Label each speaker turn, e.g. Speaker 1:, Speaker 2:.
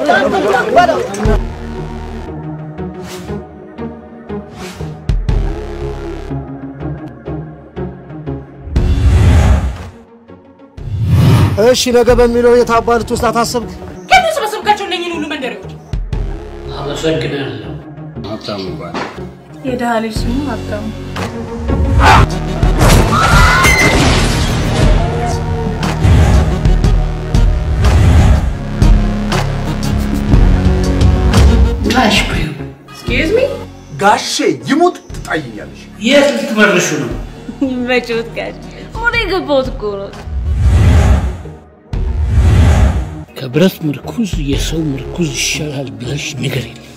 Speaker 1: እሺ ነገ በሚለው የታባልት ውስጥ አታሰብክ?
Speaker 2: ከምን ሰበሰብካቸው እነኝህን ሁሉ መንደሬዎች?
Speaker 3: አመሰግናለሁ። ሀብታሙ ይባላል።
Speaker 2: የድሃ ልጅ ስሙ ሀብታሙ።
Speaker 3: ጋሽ በይው
Speaker 2: ኤክስኪውዝ ሚ
Speaker 4: ጋሼ ይሙት ትጣይኛለሽ።
Speaker 3: የት ልትመርሹ ነው?
Speaker 5: መጪውት ጋር ሙሉ የገባሁት እኮ ነው።
Speaker 3: ከብረት ምርኩዝ የሰው ምርኩዝ ይሻላል ብለሽ ንገሪኝ።